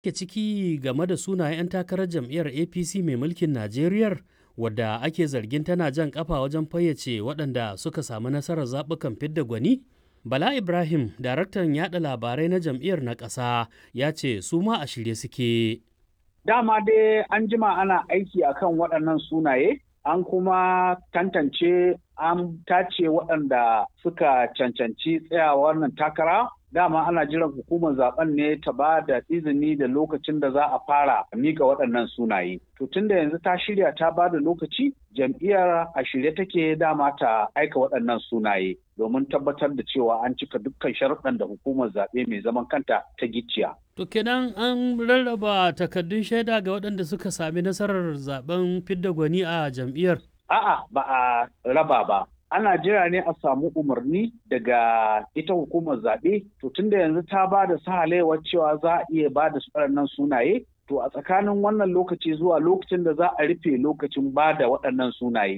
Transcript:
ke ciki game da sunayen 'yan takarar jam'iyyar apc mai mulkin najeriya wadda ake zargin tana jan kafa wajen fayyace waɗanda suka samu nasarar zaɓukan fidda gwani bala ibrahim daraktan yada labarai na jam'iyyar na ƙasa ya ce su ma a shirye suke dama dai an jima ana aiki akan waɗannan sunaye an kuma tantance an tace waɗanda suka cancanci tsayawa wannan takara dama ana jiran hukumar zaben ne ta ba da izini da lokacin da za a fara mika waɗannan sunaye. To tun da yanzu ta shirya ta ba da lokaci jam'iyyar a shirye take dama ta aika waɗannan sunaye domin tabbatar da cewa an cika dukkan sharuɗan da hukumar zaɓe mai zaman kanta ta gicciya. To kenan an rarraba takardun shaida ga waɗanda suka sami nasarar zaben fidda gwani a jam'iyyar. A'a ba a raba ba. ana jira ne a samu umarni daga ita hukumar zaɓe to tunda yanzu ta ba da sahalewar cewa za a iya ba da waɗannan sunaye to a tsakanin wannan lokaci zuwa lokacin da za a rufe lokacin ba da waɗannan sunaye